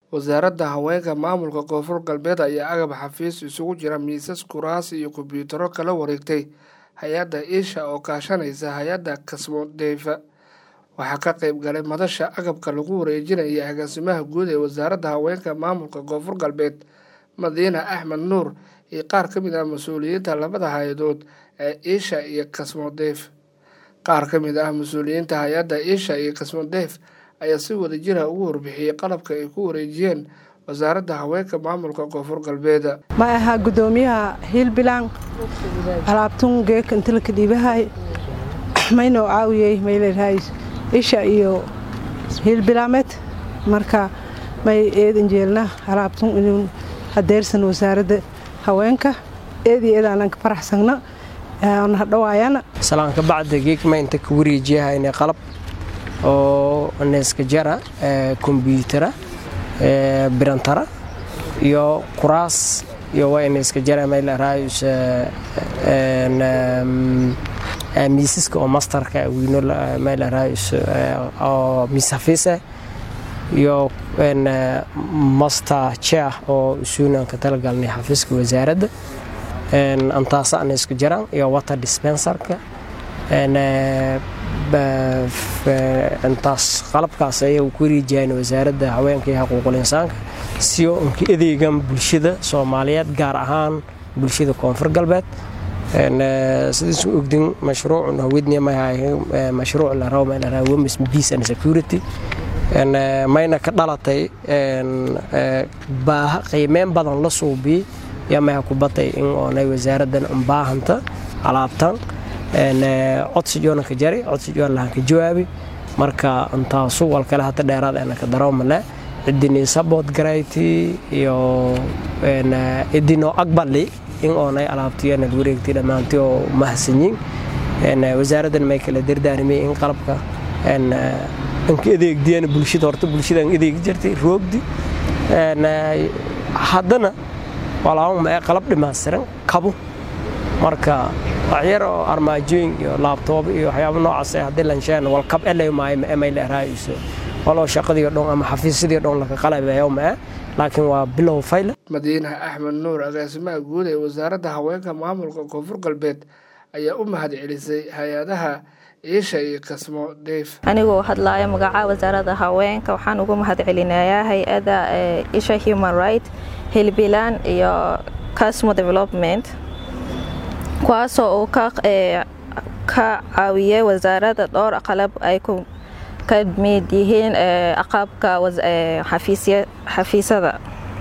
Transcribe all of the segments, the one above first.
wasaaradda haweenka maamulka koonfur galbeed ayaa agab xafiis isugu jira miisas kuraas iyo kombiyuutaro kala wareegtay hay-adda iisha oo kaashanaysa hay-adda kasmodeyfa waxaa ka qeyb galay madasha agabka lagu wareejinaya agaasimaha guud ee wasaaradda haweenka maamulka koonfur galbeed madiina axmed nuur iyo qaar ka mid ah mas-uuliyiinta labada hay-adood ee iisha iyo kasmodeyf qaar ka mid ah mas-uuliyiinta hay-adda iisha iyo kasmodeyf ayaa si wadajira ugu warbixiyey qalabka ay ku wareejiyeen wasaaradda haweenka maamulka koonfur galbeed ma ahaa gudoomiyaha hiilbilaan alaabtun geeka intilaka dhiibahay maynoo caawiyey mayleedahay isha iyo hiilbilaameed marka may eedan jeelna alaabtun inuu hadeersan wasaaradda haweenka eedii eedaanan ka faraxsagna hadhawaayana salaanka bacda geegma inta ka wareejiyahayna qalab oo neeska jara kombyutara birantara iyo kuraas iyo waa neeska jara maylarayus miisaska oo mastarka wiino maylarayus oo miis hafiise iyo master chair oo isuunanka talagalnay xafiiska wasaaradda antaasa neeska jaraan iyo water dispenserka intaas qalabkaas ayay ku wareejiyaan wasaaradda haweenka iyo xuquuqul insaanka siyo unka adeegan bulshada soomaaliyeed gaar ahaan bulshada koonfur galbeed sidiisu ogdin mashruucun hawednimay mashruuc la rabo meel laraa women's peace and security mayna ka dhalatay baaha qiimeyn badan la suubiyey yaa maha ku batay in oonay wasaaraddan unbaahanta alaabtan codsijoona ka jari codsijoon lahan ka jawaabi marka intaasu wal kale hata dheeraad ana ka daroomale cidinii sabood garayti iyo idinoo aqbali in oonay alaabtiyana wareegtay dhammaantii oo mahadsanyiin wasaaraddan may kala dardaarimay in qalabka anka adeegdiyana bulshada horta bulshadaan adeegi jirtay roogdi haddana walaama ee qalab dhammaystiran kabo marka waxyar oo armaajooyin iyo laabtoob iyo waxyaaba noocaas haddii lansheen walkab elay maayo ma emay leeraayso waloo shaqadii dhon ama xafiisyadii dhon laka qalabayo ma laakiin waa bilow fayla madiina axmed nuur agaasimaha guud ee wasaaradda haweenka maamulka koonfur galbeed ayaa u mahad celisay hay-adaha iisha iyo kasmo deyf anigoo hadlaaya magaca wasaaradda haweenka waxaan ugu mahad celinayaa hay-ada isha human right hilbilan iyo casmo development kuwaasoo uu ka caawiyey wasaaradda dhowr qalab ay ka mid yihiin aqabka xafiisyada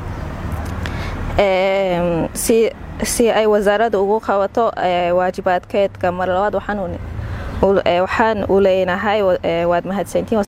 si ay wasaaradda ugu qabato waajibaadkeedka mar labaad waxaan u leenahay waad mahadsantiin